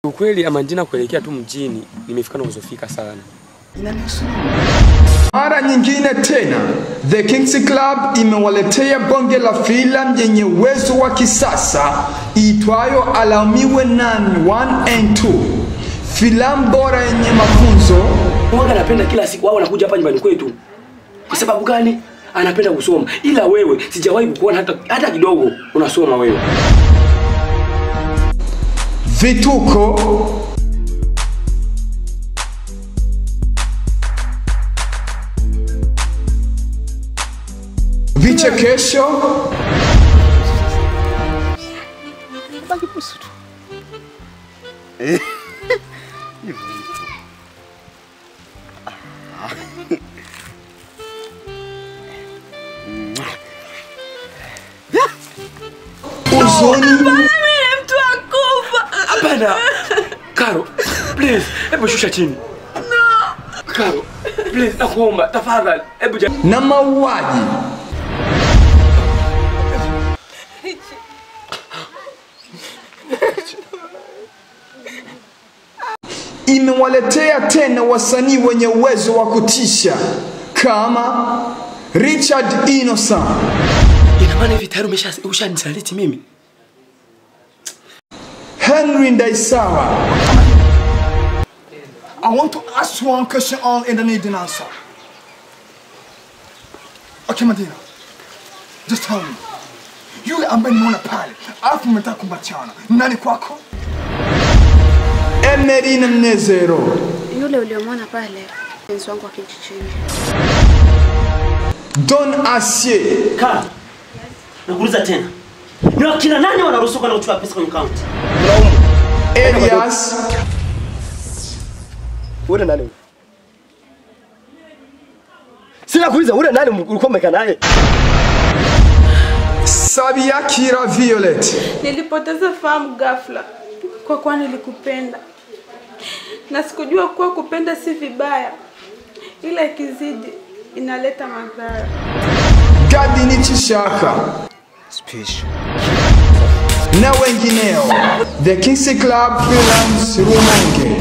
Ukweli Amandina kuelekea tu mjini nimefika na uzofika sana. Mara nyingine tena The Kings Club imewaletea bonge la filamu yenye uwezo wa kisasa iitwayo Alaumiwe Nani 1 and 2, filamu bora yenye mafunzo Mwaga anapenda kila siku au anakuja hapa nyumbani kwetu. Kwa sababu gani? Anapenda kusoma. Ila wewe sijawahi kukuona hata hata kidogo unasoma wewe. vituko vichekesho Baki pusu tu. huzuni mtu akufa. Hapana. Karo, please, hebu shusha chini. Karo, please nakuomba tafadhali. Hebu ja... na mauaji imewaletea tena wasanii wenye uwezo wa kutisha kama Richard Innocent, Ina maana hivi tayari umesha ushanisaliti mimi. Henry Ndaisawa, I want to ask you one question all in the need an answer. Okay, Madina. Just tell me. Yule ambaye nimeona pale, alafu mmetaka kumbatiana. Nani kwako? Emeline Mnezero, Yule uliomwona pale mpenzi wangu wa kijijini. Don Asie, Kaa. Nakuuliza tena. Ni wakina nani wanaruhusiwa kwenda kuchukua pesa kwenye account? Elias Ule nani? Sina kuuliza ule nani ulikuwa umekaa naye? Sabiakira Violet, Nilipoteza fahamu ghafla kwa kuwa nilikupenda, na sikujua kuwa kupenda si vibaya, ila ikizidi inaleta madhara. Gadini Chishaka na wengineo. The Kings Club Films Rumonge.